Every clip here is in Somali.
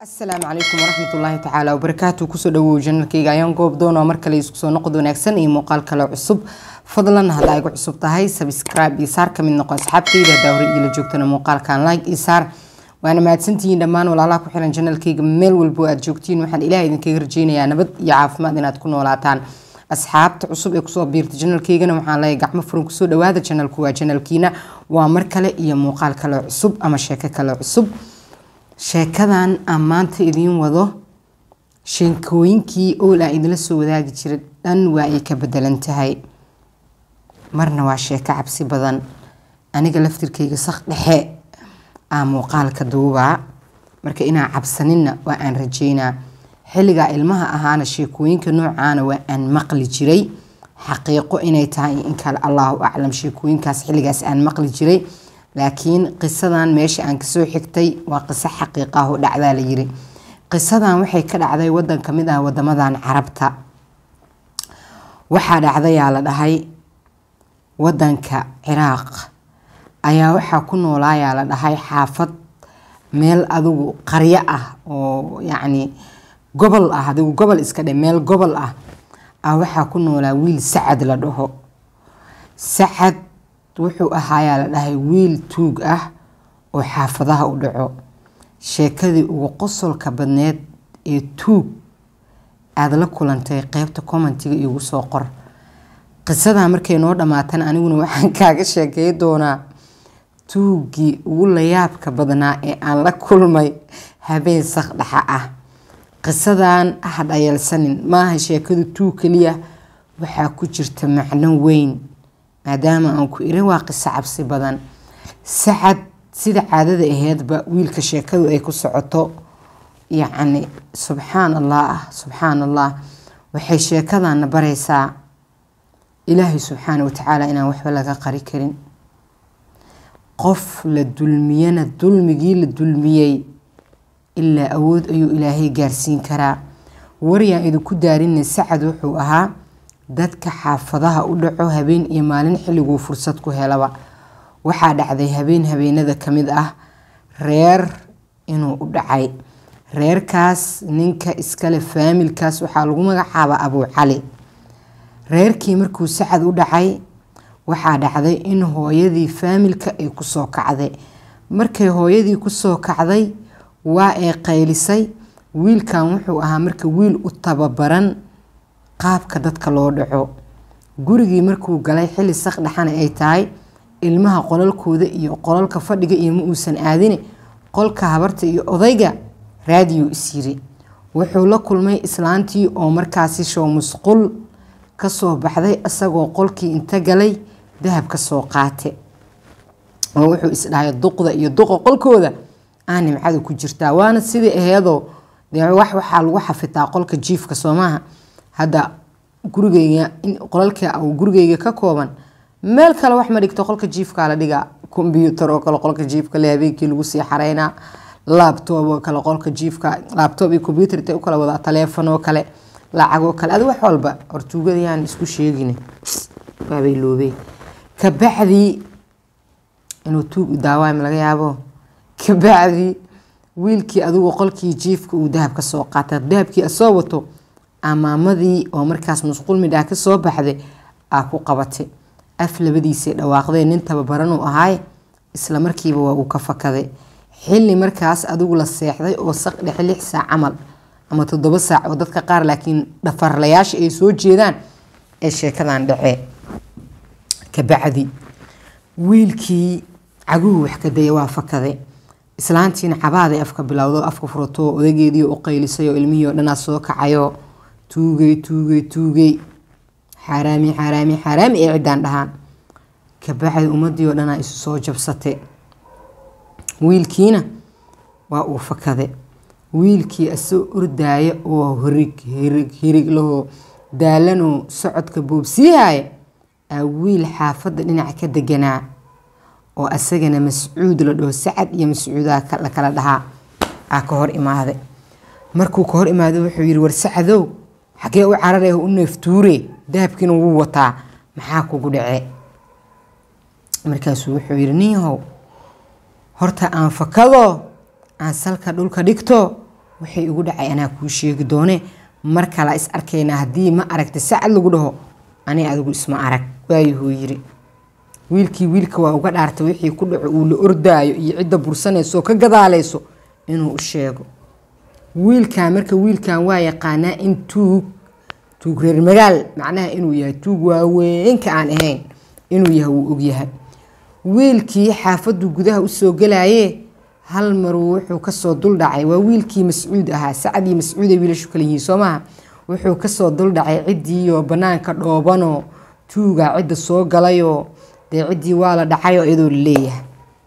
asalaamu calaykum waraxmat ullaahi tacaala wabarakaatu kusoo dhawow janalkayga ayaan goob doona mar kale isku soo noqod wanaagsan iyo muuqaal kale cusub fadlan haddaa igu cusub tahay sabscribe iyo saar kamid noqo asxaabtayda haddaa hore iila joogtana muuqaalkan like iyo saar waana mahadsantihiin dhammaan walaalaha ku xiran janalkayga meel walbo aad joogtiin waxaan ilaah idinkaga rajeynayaa nabad iyo caafimaad inaad ku noolaataan asxaabta cusub ee kusoo biirta janalkaygana waxaan leeyahay gacmo furan kusoo dhawaada janalku waa janalkiina waa mar kale iyo muuqaal kale cusub ama sheeko kale cusub sheekadan aan maanta idiin wado sheekooyinkii ool aan idinla soo wadaagi jira dhan waa ay ka bedelan tahay marna waa sheeko cabsi badan aniga laftirkayga sak dhexe aa muuqaalka duubaa marka inaan cabsaninna waa aan rajeynaa xilligaa ilmaha ahaana sheekooyinka noocaana waa aan maqli jiray xaqiiqo inay tahay in kale allahu aclam sheekooyinkaas xilligaas aan maqli jiray laakiin qisadan meesha aan kasoo xigtay waa qiso xaqiiq ah oo dhacdaa la yiri qisadan waxay ka dhacday wadan kamid ah wadamadan carabta waxaa dhacdayaa la dhahay wadanka ciraaq ayaa waxaa ku noolaayaa la dhahay xaafad meel adigu qaryo ah oo yacni gobol ah adigu gobol iska dhe meel gobol ah ah waxaa ku noolaa wiil sacad la dhaho sacad wuxuu ahaayaa la dhahay wiil tuug ah oo xaafadaha u dhaco sheekadii ugu qosolka badneed ee tuug aada la kulantay qeybta commentiga igu soo qor qisadaa markay noo dhammaatan aniguna waxaan kaaga sheekey doonaa tuuggii ugu layaabka badnaa ee aan la kulmay habeen sakdhaxa ah qisadan ha dhayalsanin maaha sheekadu tuug keliya waxaa ku jirta macno weyn maadaama aan ku irin waa qiso cabsi badan sacad sida caadada aheedba wiilka sheekadu ay ku socoto yacni subxaan allah subxaan allah waxay sheekadana baraysaa ilaahay subxaana watacaala inaan waxba laga qari karin qof la dulmiyana dulmigii la dulmiyey ilaa awood ayuu ilaahay gaarsiin karaa waryaan idinku daarina sacad wuxuu ahaa dadka xaafadaha u dhaco habeen iyo maalin xilliguu fursad ku helaba waxaa dhacday habeen habeenada kamid ah reer inuu u dhacay reerkaas ninka iskale faamilkaas waxaa lagu magacaaba abuu cali reerkii markuu sacad u dhacay waxaa dhacday in hooyadii faamilka ay kusoo kacday markay hooyadii kusoo kacday waa ay qaylisay wiilkan wuxuu ahaa marka wiil u tababaran qaabka dadka loo dhaco gurigii markuu galay xilli sakdhaxana ay tahay ilmaha qolalkooda iyo qolalka fadhiga iyo ma uusan aadine qolka habarta iyo odayga raadiyo isyiri wuxuu la kulmay islaantii oo markaasi show musqul kasoo baxday isagoo qolkii inta galay dahab kasoo qaate oo wuxuu isdhahay duqda iyo duqa qolkooda aa nimcada ku jirtaa waana sidii aheedoo dee wax waxaa lagu xafitaa qolka jiifka soomaaha hadda gurigeyga qolalka gurigeyga ka kooban meel kale wax ma dhigto qolka jiifkaa la dhigaa kombyuutar oo kale qolka jiifka le habeenkii lagu sii xareynaa laabtoob oo kale qolka jiifka laabtoob iyo kombyuutar intay u kala wadaa taleefon oo kale lacag oo kale adi wax walba hortuugadayaan isku sheegin waabay loobeen kabacdii inuu tuug daawaam laga yaabo kabacdii wiilkii adigu qolkii jiifka uu dahab ka soo qaatay dahabkii asoo wato amaamadii oo markaas musquul midhaa ka soo baxday aa ku qabatay af labadiisay dhawaaqdee nin tababaranuu ahaay isla markiiba waa uu ka fakaday xilli markaas adigu la seexday oo saq dhexe lix saac camal ama toddoba saac oo dadka qaar laakiin dhafarlayaasha ay soo jeedaan ee sheekadan dhacee kabacdi wiilkii caguhu wax ka daya waa fakaday islaantiina cabaaday afka bilowdo afka furato odageedii u qaylisay oo ilmihii oo dhanaa soo kacayo tuugay tuugay tuugay xaaraami xaaraami xaaraami ay ciddaan dhahaan kabacdi ummadii oo dhanaa isu soo jabsatay wiilkiina waa uu fakade wiilkii asoo ordaaya oo hirig hirig hirig lahoo daalanoo socodka boobsiihaaya aa wiil xaafadda dhinaca ka deganaa oo asagana mascuud la dhaho sacad iyo mascuudaa la kala dhahaa aa ka hor imaaday markuu ka hor imaaday wuxuu yidhi war sacadow xagee u cararee u neeftuure dahabkiina wuu wataa maxaa kugu dhace markaasuu wuxuu yidhi ninyahow horta aan fakado aan salka dhulka dhigto waxay igu dhacay anaa kuu sheegi doone mar kala is arkaynaa haddii ma aragta sacad lagu dhaho ani adigu isma arag waayuhuu yiri wiilkii wiilka waa uga dhaartay wixii ku dhaco uu la ordaayo iyo cidda bursanayso ka gadaalayso inuu u sheego wiilkan marka wiilkan waa yaqaanaa in tuug tuug reer magaal macnaha inuu yahay tuug waaweynka aan ahayn inuu yahay wuu ogyahay wiilkii xaafaddu gudaha usoo galaye hal maruu wuxuu kasoo duldhacay waa wiilkii mascuud ahaa sacad iyo mascuuday wiilashu kala yihiin soo maha wuxuu kasoo duldhacay ciddiioo banaanka dhoobanoo tuugaa cidda soo galayoo dee ciddii waa la dhacayoo iyadoo la leeyahay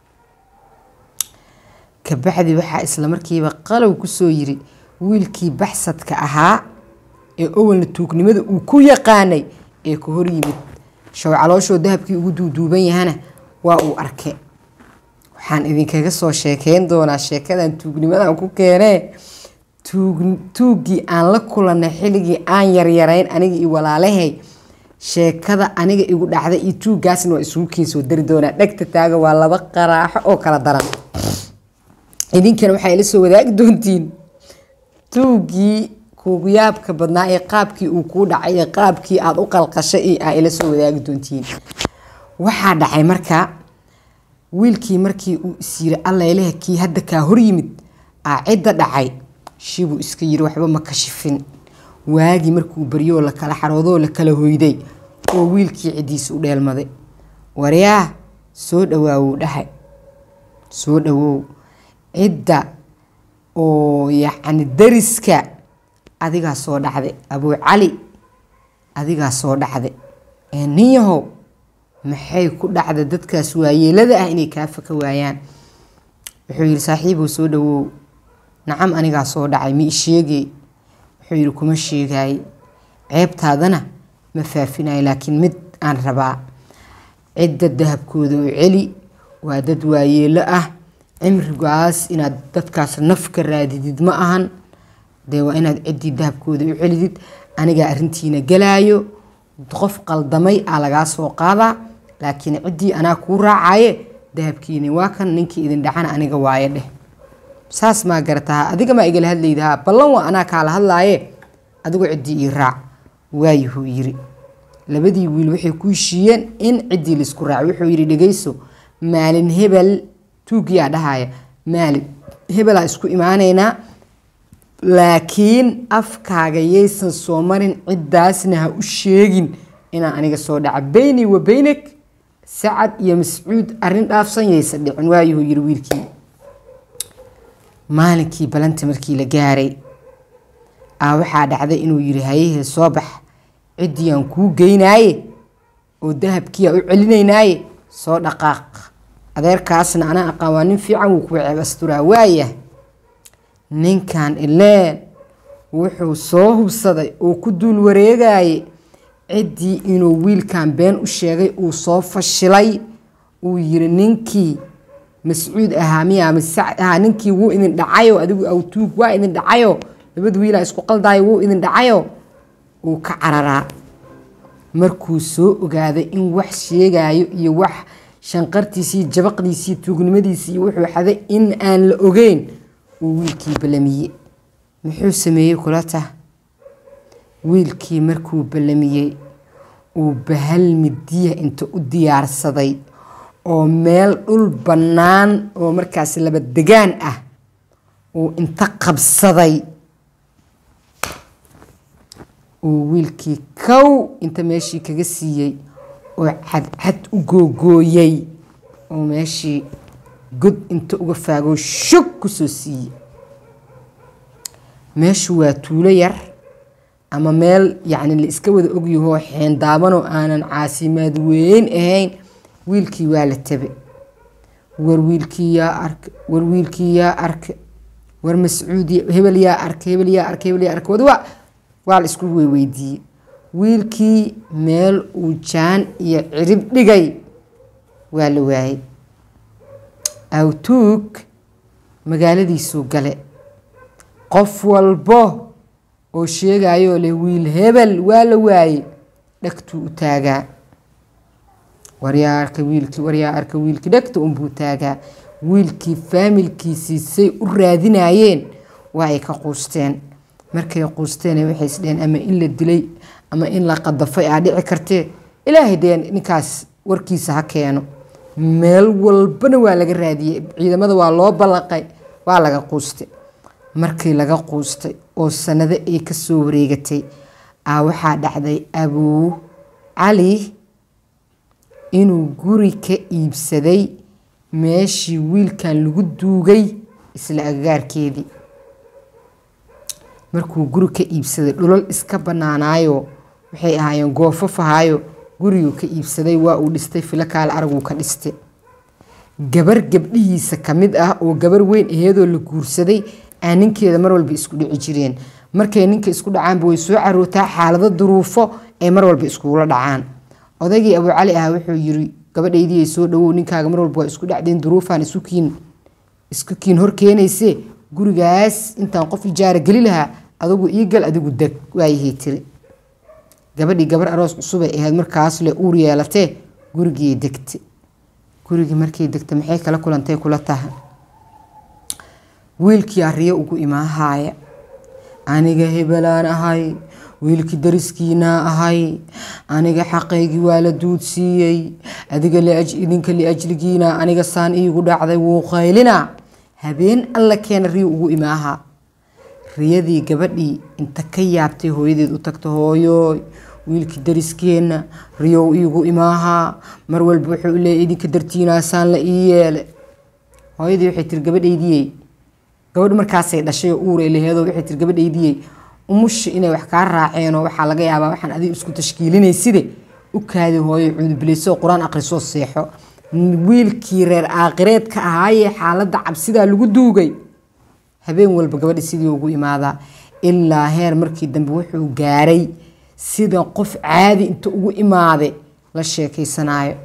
kabacdi waxaa isla markiiba qalow kusoo yiri wiilkii baxsadka ahaa ee owalna tuugnimada uu ku yaqaanay ee ka hor yimid show calooshoo dahabkii ugu duuduuban yahana waa uu arke waxaan idinkaga soo sheekeyn doonaa sheekadan tuugnimadan ku keenee tuuggii aan la kulanay xilligii aan yaryarayn aniga iyo walaalahay sheekada aniga igu dhacday iyo tuuggaasna waa isugu kiinsoo dari doonaa dhegta taaga waa laba qaraaxo oo kala daran idinkana waxaa ila soo wadaagi doontiin tuuggii kuugu yaabka badnaa ee qaabkii uu kuu dhacay ee qaabkii aada u qalqashay iyo aa ila soo wadaagi doontiin waxaa dhacay marka wiilkii markii uu is yiri allaileha kii hadda kaa hor yimid aa cidda dhacay shibuu iska yiri waxba ma kashifin waagii markuu baryoo la kala xaroodoo la kala hoyday oo wiilkii ciddiisa u dheelmaday waryaa soo dhawaawuu dhahay soo dhawow cidda oo yacni dariska adigaa soo dhacday abuu cali adigaa soo dhacday ee nin yahow maxay ku dhacda dadkaas waayeelada ah inay kaa faka waayaan wuxuu yidhi saaxiibow soo dhawow nacam anigaa soo dhacay ma isheegay wuxuu yidhi kuma sheegaay ceebtaadana ma faafinayo laakiin mid aan rabaa cidda dahabkooda u celi waa dad waayeelo ah cimrigaas inaad dadkaas naf ka raadidid ma ahan dee waa inaad ciddii dahabkooda u celidid anigaa arrintiina galaayo qof qaldamay aa lagaa soo qaadaa laakiin ciddii anaa kuu raacaye dahabkiini waa kan ninkii idin dhacana aniga waaye dheh saas maa garataha adiga maa igala hadlaydahaa ballan waa anaa kaala hadlaaye adigu ciddii ii raac waayuhuu yiri labadii wiil waxay ku heshiiyeen in ciddii laisku raaco wuxuu yidhi dhegeyso maalin hebel tuugiyaa dhahaya maalin hebelaa isku imaanaynaa laakiin afkaaga yaysan soo marin ciddaasna ha u sheegin inaan aniga soo dhaca beyni wa beynak sacad iyo mascuud arrin dhaafsan yaysan dhicin waayuhuu yiri wiilkii maalinkii balanta markii la gaaray aa waxaa dhacday inuu yiri hayahee soo bax ciddii aan kuu geynaaye oo dahabkii aan u celinaynaaye soo dhaqaaq adeerkaasna anaa aqaan waa nin fiican wuu kuwa ceeb asturaa waaya ninkan ileen wuxuu soo hubsaday oo ku duul wareegaye ciddii inuu wiilkan been u sheegay uu soo fashilay uu yiri ninkii mascuud ahaa miyaa masacd ahaa ninkii wuu idin dhacayo adigu awtuug waa idin dhacayo labada wiilaa isku qaldaayo wuu idin dhacayo uu ka cararaa markuu soo ogaaday in wax sheegayo iyo wax shanqartiisii jabaqdiisii tuugnimadiisii wuxuu xaday in aan la ogeyn uu wiilkii ballamiyey muxuu sameeyey kula tah wiilkii markuu ballamiyey uu bahal midiya inta u diyaarsaday oo meel dhul bannaan oo markaas laba degaan ah uu inta qabsaday uu wiilkii kow inta meeshii kaga siiyey oo cadcad u googooyey oo meeshii god inta uga faagoo shog kusoo siiyey meeshu waa tuulo yar ama meel yacni la iska wada ogyahoo xeendaabanoo aanan caasimaad weyn ahayn wiilkii waa la tabe war wiilkii yaa arka war wiilkii yaa arka war mascuud hebel yaa arka hebel yaa arka hebel yaa arka wada waa waa la isku weydiiyey wiilkii meel uu jaan iyo cirib dhigay waa la waayey awtuug magaaladiisuu gale qof walbo oo sheegayoo leh wiil hebel waa la waayey dhegtuu u taagaa waryaa arka wiilkii waryaa arka wiilkii dhegta unbuu taagaa wiilkii faamilkiisii say u raadinayeen waa ay ka quusteen markay quusteen waxay isdheheen ama in la dilay ama in la qadafay aa dhici kartee ilaahay dee ninkaas warkiisa ha keeno meel walbana waa laga raadiyey ciidamada waa loo ballaqay waa laga quustay markii laga quustay oo sanado ay kasoo wareegatay aa waxaa dhacday abuu cali inuu guri ka iibsaday meeshii wiilkan lagu duugay isla agagaarkeedii markuu guri ka iibsaday dhulal iska banaanaayo waxay ahaayeen goofafahaayo guriguu ka iibsaday waa uu dhistay filo kaale araguu ka dhistay gabar gabdhihiisa ka mid ah oo gabar weyn aheedoo la guursaday aa ninkeeda mar walba isku dhici jireen markay ninka isku dhacaanba way soo carootaa xaalado duruufo ay mar walba iskugula dhacaan odaygii abuu cali ah wuxuu yiri gabadhaydii ay soo dhawow ninkaaga mar walba waa isku dhacdeen duruufaan isukiin isku kiin hor keenayse gurigaas intaan qof ijaara geli lahaa adigu ii gal adigu deg waayahii tiri gabadhii gabar aroos cusubay ahayd markaas le uur yeelatee gurigii degta gurigii markay degta maxay kala kulantay kula taha wiilkii ariyo ugu imaahaaya aniga hebelaan ahay wiilkii dariskiinaa ahay aniga xaqaygii waa la duudsiiyey adiga idinka liajligiina aniga saan iigu dhacday wuu qaylina habeen alla keena riyo ugu imaaha riyadii gabadhii inta ka yaabtay hooyadeed u tagta hooyo wiilkii dariskeenna riyow iigu imaahaa mar walba wuxuu leeya idinka dartiinaasaan la ii yeele hooyadii waxay tiri gabadhaydiyey gabadh markaasay dhashay oo uuray laheedo waxay tiri gabadhaydiyey umushi inay wax kaa raaceenoo waxaa laga yaabaa waxaan adiga isku tashkiilinayside u kaadi hooyo cuudubilayso qur-aan aqrisoo seexo wiilkii reer aaqireedka ahaayee xaaladda cabsidaa lagu duugay habeen walba gabadha sidii ugu imaadaa ilaa heer markii dambe wuxuu gaaray sida qof caadi inta ugu imaade la sheekaysanaayo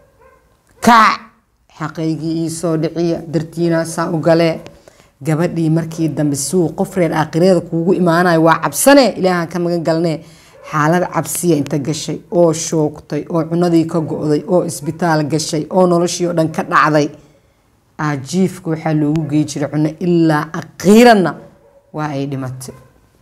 kaac xaqaygii iisoo dhiciya dartiina saa u galee gabadhii markii dambe siuu qof reer aakireeda kuugu imaanayo waa cabsane ilaahaan ka magan galnee xaalad cabsiya inta gashay oo shoogtay oo cunadii ka go-day oo isbitaal gashay oo noloshii oo dhan ka dhacday ajiifka waxaa loogu gey jiray cuno ilaa aqiiranna waa ay dhimatay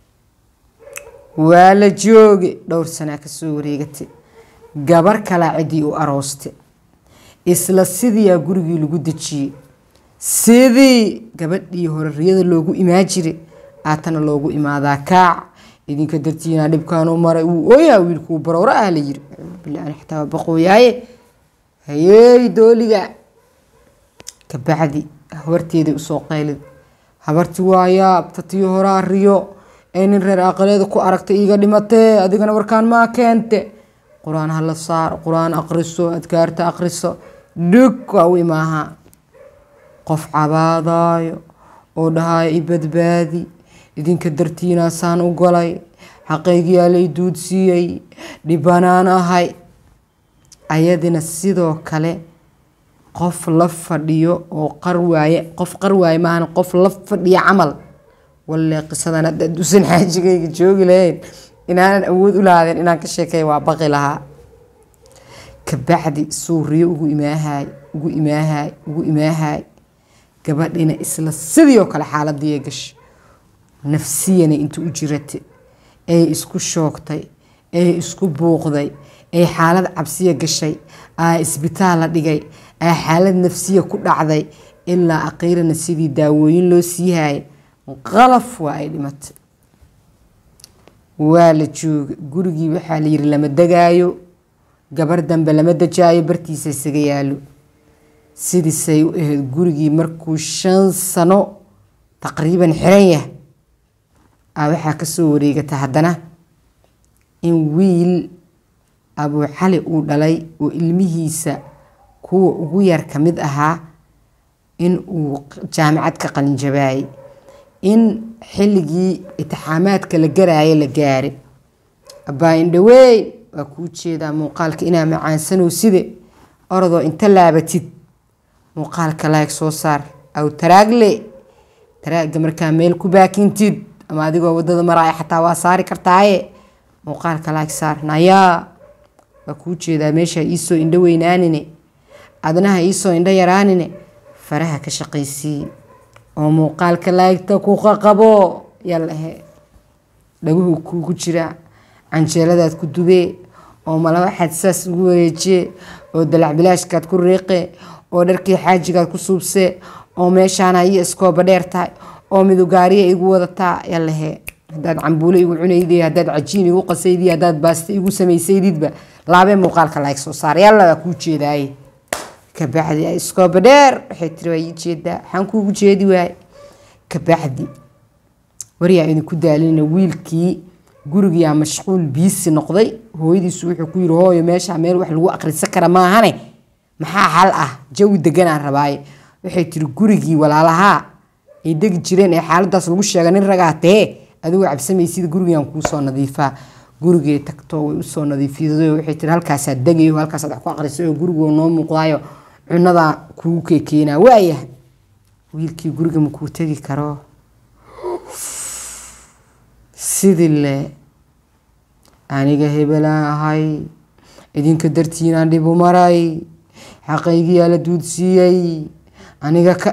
waa la jooge dhowr sanaa kasoo wareegatay gabar kalaa ciddii u aroostay isla sidiiaa gurigii lagu dejiyey sidii gabadhii hore riyada loogu imaa jiray aatana loogu imaadaa kaac idinka dartiina dhibkaan u maray wuu ooyaa wiilkuu barooro ah la yiri bilaani xataa waa baqooyaaye hayeey dooliga kabacdi habarteedii usoo qaylid habarti waa yaab tatii horaa riyo ee nin reer aqaleeda ku aragtay iiga dhimatee adigana warkaan maa keente qur-aan hala saar qur-aan aqriso adkaarta aqriso dhig waa u imaahaa qof cabaadaayo oo dhahaayo i badbaadi idinka dartiinaasaan u galay xaqaygiyaa lay duudsiiyey dhibanaan ahay ayadina sidoo kale qof la fadhiyo oo qarwaaye qof qarwaaye maahan qof la fadhiyo camal walle qisadan hadda dusan xaajigayga joogi lahayn inaanan awood u lahaadeen inaan ka sheekay waa baqi lahaa kabacdi suuriyo ugu imaahaay ugu imaahaay ugu imaahaay gabadhina isla sidii oo kale xaaladii gashay nafsiyana inta u jirata ee isku shoogtay ee isku buuqday ee xaalad cabsiya gashay aa isbitaal la dhigay aa xaalad nafsiya ku dhacday ilaa aqiirana sidii daawooyin loo siihaayay qalaf waa ay dhimatay waa la jooga gurigii waxaa la yiri lama degaayo gabar dambe lama dajaayo bartiisa isaga yaalo sidiisay u ahayd gurigii markuu shan sano taqriiban xiran yah a waxaa kasoo wareegata haddana in wiil abuu cali uu dhalay oo ilmihiisa kuwa ugu yar ka mid ahaa in uu jaamacad ka qalinjabaayay in xilligii itixaamaadka la garaayo la gaaray abbaa indhaweyn waa kuu jeedaa muuqaalka inaa macaansanow side orodoo inta laabatid muuqaalka laag soo saar aw taraagle taraagga markaa meel ku baakintid ama adigoo wadada maraaya xataa waa saari kartaaye muuqaalka laag saar nayaa waa kuu jeedaa meesha iisoo indho weynaanine adnaha iisoo indho yaraanine faraha ka shaqaysii oo muuqaalka laagta ku qaqabo yalahe dhaguhu kugu jira canjeeladaad ku dubee oo mala waxaad saas ugu wareejiye oo dalac bilaashkaad ku riiqe oo dharkii xaajigaad ku suubse oo meeshaana iyo iskooba dheer tahay oo midugaariya igu wadataa yalahe hadaad cambuule igu cunaydi hadaad cajiin igu qasaydi hadaad baaste igu samaysaydidba laabee muuqaalka laag soo saar yalla kuu jeedaaye kabacdi iskooba dheer waxay tiri waa ii jeedaa waxaan kuugu jeedi waaye kabacdi waryaa idinku daalina wiilkii gurigiyaa mashquul biisi noqday hooyadiisu wuxuu ku yiri hooyo meesha meel wax lagu akhrisan kara maahane maxaa xal ah jawi deganaan rabaaye waxay tiri gurigii walaalahaa ay degi jireen ee xaaladaas lagu sheega nin ragaa tee adigoo cabsamaysid gurigaan kuusoo nadiifaa gurigee tagto way usoo nadiifiyado waxay tiri halkaasaad degayo halkaasaad wax ku aqrisay oo gurigoo noo muuqdaayo cunadaa kugu keekeenaa waayahay wiilkii guriga makuu tegi karo sidii le aniga hebelaan ahay idinka dartiinaan dhibu maray xaqaygiyaa la duudsiiyey aniga ka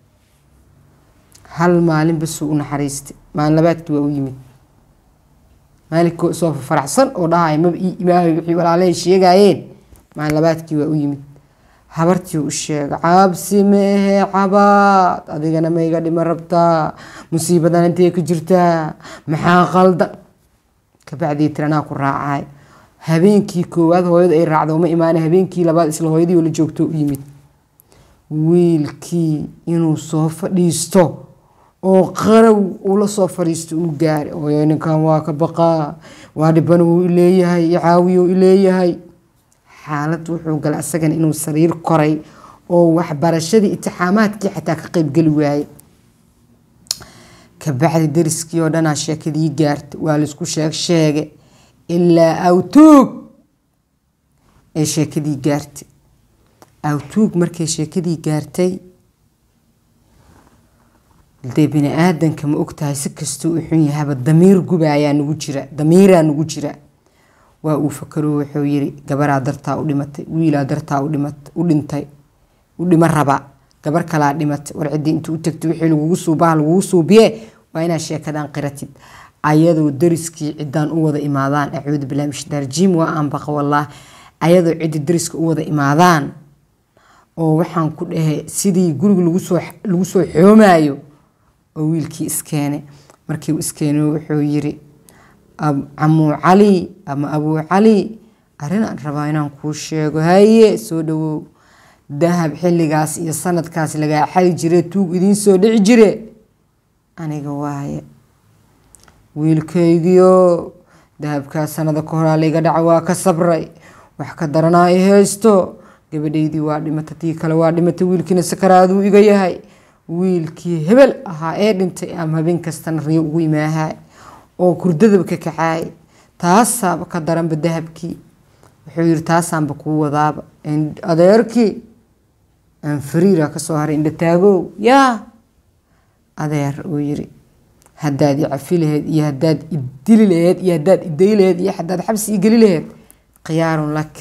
hal maalin basuu u naxariistay maalin labaadkii waa u yimid maalinkoo soo faraxsan oo dhahaya maba ii imaahay wixii walaalahay sheegaayeen maalin labaadkii waa u yimid habartii u sheega cabsi meehe cabaad adigana ma iga dhima rabtaa musiibadan intee ka jirtaa maxaa qaldan kabacdii tiri anaa ku raacay habeenkii koowaad hooyada ay raacdo uma imaana habeenkii labaad isla hooyadii oo la joogto u yimid wiilkii inuu soo fadhiisto oo qarow ula soo fadhiisto uu gaari hooyo ninkan waa ka baqaa waa dhiban wuu ileeyahay caawiyo ileeyahay xaalad wuxuu galay asagana inuu sariir koray oo waxbarashadii itixaamaadkii xataa ka qeybgeli waayey kabacdi dariskii oo dhanaa sheekadii gaartay waa laisku sheeg sheege ilaa awtuug ay sheekadii gaartay awtuug markay sheekadii gaartay dee bini aadanka ma ogtahay si kastuu u xun yahaba damiir gubaayaa nagu jira damiiraa nagu jira waa uu fakaro wuxuu yiri gabaraa dartaa u dhimatay wiilaa dartaa u dhintay u dhima raba gabar kalaa dhimatay war ciddii intuu u tagtay wixii lagugu suubaha lagugu suubiye waa inaad sheekadan qiratid ayadoo dariskii ciddaan u wada imaadaan acuudu billahi min shaitaan rajiim waa aan baqa wallaah ayadoo ciddi dariska u wada imaadaan oo waxaan ku dhahay sidii guriga lagusoo lagu soo xoomaayo oo wiilkii iskeene markii uu iskeeno wuxuu yiri camuu cali ama abuu cali arrin aan rabaa inaan kuu sheego haye soo dhawow dahab xilligaas iyo sanadkaas lagaa xali jire tuug idiin soo dhici jire aniga waaye wiilkaygiyo dahabkaa sanada ka horaa layga dhaca waa ka sabray wax ka daranaa i haysto gabadhaydii waa dhimata tii kale waa dhimatay wiilkiina sakaraaduu iga yahay wiilkii hebel ahaa ee dhintay ama habeen kastana riyo ugu imaahay oo kurdadaba ka kacaay taasaaba ka daranba dahabkii wuxuu yiri taasaanba kuu wadaaba adeerkii aan fariira kasoo haray indhataagow yaa adeer uu yiri haddaad i cafi laheyd iyo haddaad idili laheyd iyo haddaad iday laheyd iyo haddaad xabsi igeli laheyd khiyaarun lak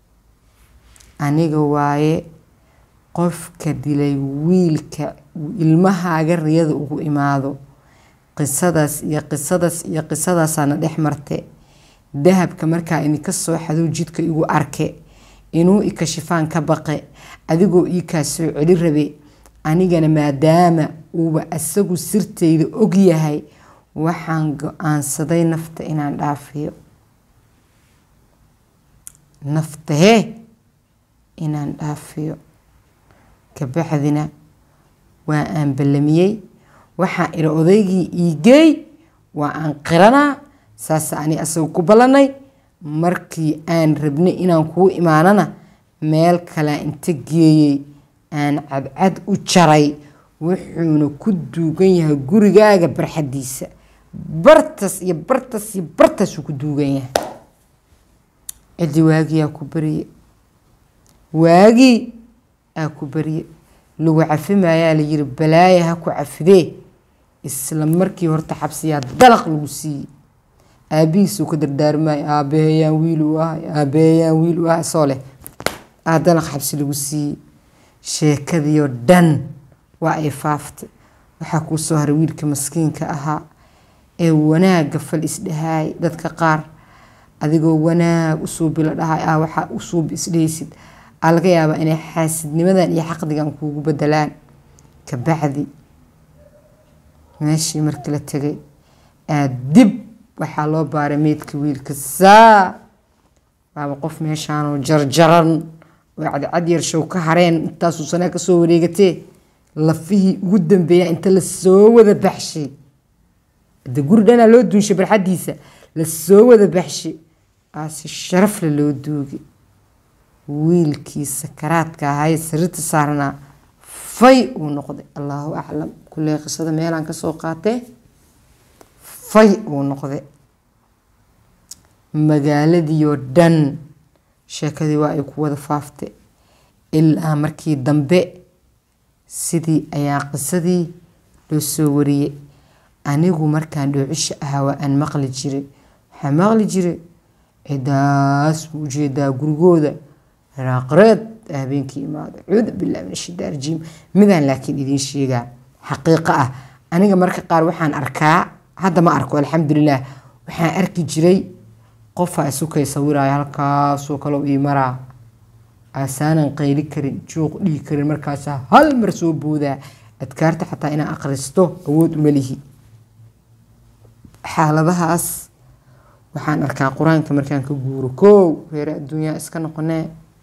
aniga waaye qofka dilay wiilka ilmahaaga riyada ugu imaado qisadaas iyo qisadaas iyo qisadaasaana dhex marte dahabka markaa idinka soo xadow jidka igu arke inuu ikashifaan ka baqe adigoo ii kaa soo celi rabe anigana maadaama uuba asagu sirtayda og yahay waxaan go-aansaday nafta inaan dhaafiyo naftahee inaan dhaafiyo kabacdina waa aan ballamiyey waxaan iri odaygii iigeey waa aan qiranaa saas ani asaga ku ballanay markii aan rabnay inaan kuu imaanana meel kalea inta geeyey aan cadcad u jaray wuxuuna ku duugan yahay gurigaaga barxadiisa bartas iyo bartas iyo bartaasuu ku duugan yahay ciddi waagiyaa ku bariye waagii aa ku bariye lagu cafimaayaa la yiri balaaya ha ku cafidee isla markii horta xabsiyaa dalaq lagu siiyey aabihiisuu ka dardaarmaayo aabaheyaan wiil u ahay aabaheyaan wiil u ahay soo leh aa dalaq xabsi lagu siiyey sheekadiioo dhan waa ay faaftay waxaa kuu soo haray wiilka maskiinka ahaa ee wanaagga fal isdhahaay dadka qaar adigoo wanaag usuubi la dhahay ah waxaa usuubi isdhahaysid aa laga yaabaa inay xaasidnimadan iyo xaqdigan kuugu bedelaan kabacdi meeshii markii la tegay aad dib waxaa loo baaray meydka wiilka saa waaba qof meeshaanoo jarjaran oo cadcad yarshow ka hareen intaasuu sanaa kasoo wareegatee lafihii ugu dambeeya inta lasoo wada baxshay de guri dhanaa loo duunshay barxaddiisa lasoo wada baxshay aasi sharafle loo duugay wiilkii sakaraadka ahaayee sariirta saarnaa fay uu noqday allaahu aclam kulley qisada meelaan kasoo qaatee fay uu noqday magaaladiioo dhan sheekadii waa ay ku wada faaftay ilaa markii dambe sidii ayaa qisadii loo soo wariyey anigu markaan dhoocisha ahaa waa aan maqli jiray waxaa maqli jiray cidaas buu ujeedaa gurigooda raaqreed habeenkii imaada cuudu billahi min ashaitaan rajiim midaan laakiin idiin sheegaa xaqiiqo ah aniga marka qaar waxaan arkaa hadda ma arko alxamdulilah waxaan arki jiray qofaa isukay sawiraayo halkaasoo kaleo ii maraa aasaanan qayli karin juuq dhihi karin markaasaa hal mar soo boodaa adkaarta xataa inaan akhristo awood uma lihi xaaladahaas waxaan arkaa qur-aanka markaan ka guuro koow reere adduunyaa iska noqonee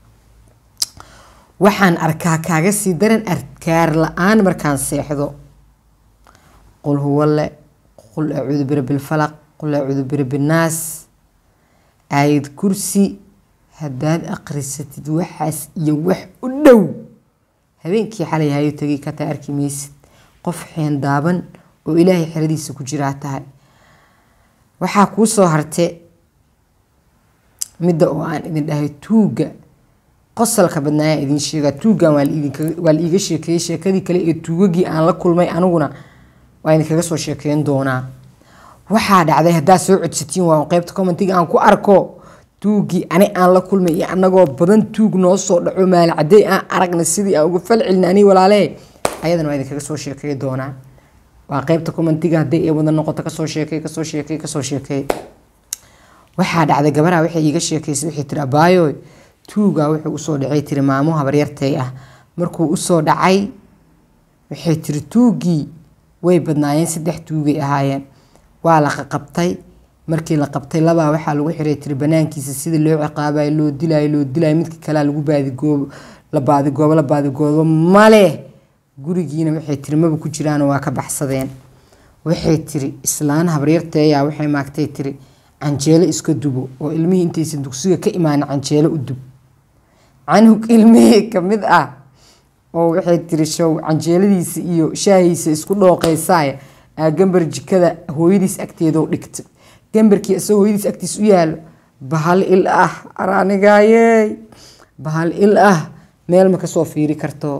waxaan arkaa kaaga sii daran adkaar la-aan markaan seexdo qul huwale qul acuudu birabbilfalaq qul acuudu birabinnaas aayad kursi haddaad akhrisatid waxaas iyo wax u dhow habeenkii xalay hayo tegay kataa arki maysid qof xeen daaban oo ilaahay xeradiisa ku jiraa tahay waxaa kuu soo harte midda oo aan idin dhahay tuugga qosalka badnaayaan idin sheegaa tuuggan waa la iiga sheekeeyey sheekadii kale ee tuugagii aan la kulmay aniguna waa idinkaga soo sheekeyn doonaa waxaa dhacday haddaad soo codsatiin waa qeybta commentiga aan ku arko tuuggii ani aan la kulmay iyo anagoo badan tuug noo soo dhaco maalcaday aan aragna sidii aan uga fal celina ani walaalee ayadana waa idinkaga soo sheekey doonaa waa qeybta commentiga hadday ee wada noqoto kasoo sheekey kasoo sheekey kasoo sheekey waxaa dhacday gabaraha waxay iiga sheekeysay waxay tiri abaayo tuugaa wuxuu usoo dhacay tiri maamo habaryartay ah markuu usoo dhacay waxay tiri tuuggii way badnaayeen saddex tuugay ahaayeen waa la qaqabtay markii la qabtay labaa waxaa lagu xiray tiri banaankiisa sida loo ciqaabayo loo dilaayo loo dilaayo midka kalea lagu baadigoobo la baadigoobo la baadigoobo male gurigiina waxay tiri maba ku jiraano waa ka baxsadeen waxay tiri islaan habaryarteeyaa waxay maagtay tiri canjeelo iska dubo oo ilmihii intaysan dugsiga ka imaanin canjeelo u dub canug ilmihii kamid ah oo waxay tiri show canjeeladiisa iyo shaahiisa isku dhooqeysaaya aa gambar jikada hooyadiis agteedoo dhigta gambarkii isagoo hooyadiis agtiis u yaalo bahal il ah araanigaayey bahal il ah meel ma kasoo fiiri karto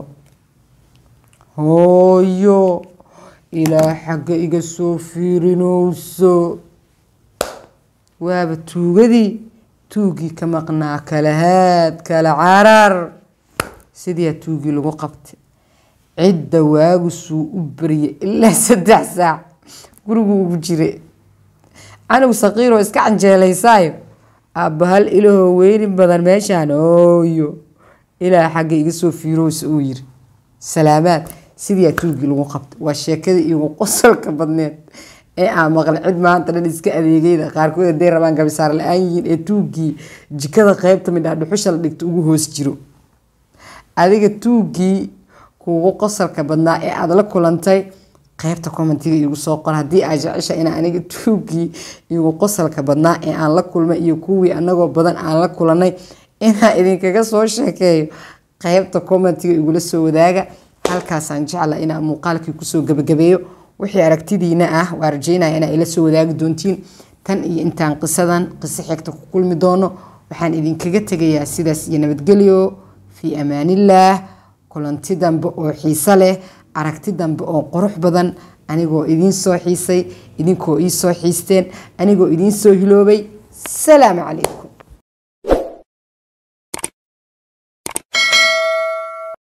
hooyo ilaa xagga iga soo fiirinowso waaba tuugadii tuugii ka maqnaa kala haad kala carar sidiiaa tuugii lagu qabtay cidda waagusuu u baryay ilaa saddex saac gurigu ugu jira canug saqiiroo iska canjeelaysaayo aabahal ilahoo weyni badan meeshaan ooyo ilaa xagga iga soo fiirowsa uu yiri salaamaad sidiiaa tuugii lagu qabtay waa sheekadii igu qosolka badneed ee aan maqlay cid maanta dhan iska adeegayda qaarkood haday rabaan gabisaar la-aan yihiin ee tuugii jikada qeybta midhaa dhuxusha la dhigto ugu hoos jiro adiga tuugii kuugu qosalka badnaa ee aada la kulantay qeybta commentiga igu soo qor haddii aa jecesha in aniga tuugii igu qosalka badnaa ee aan la kulmay iyo kuwii anagoo badan aan la kulanay inaa idinkaga soo sheekeeyo qeybta commentiga igula soo wadaaga halkaasaan jecla inaa muuqaalkii kusoo gabagabeeyo wixii aragtidiina ah waa rajeynaya inaa ila soo wadaagi doontiin tan iyo intaan qisadan qiso xigta ku kulmi doono waxaan idinkaga tegayaa sidaas iyo nabadgelyo fii amaanillaah kulanti dambe oo xiiso leh aragti dambe oo qurux badan anigoo idiin soo xiisay idinkoo ii soo xiisteen anigoo idiin soo hiloobay salaamu calaykum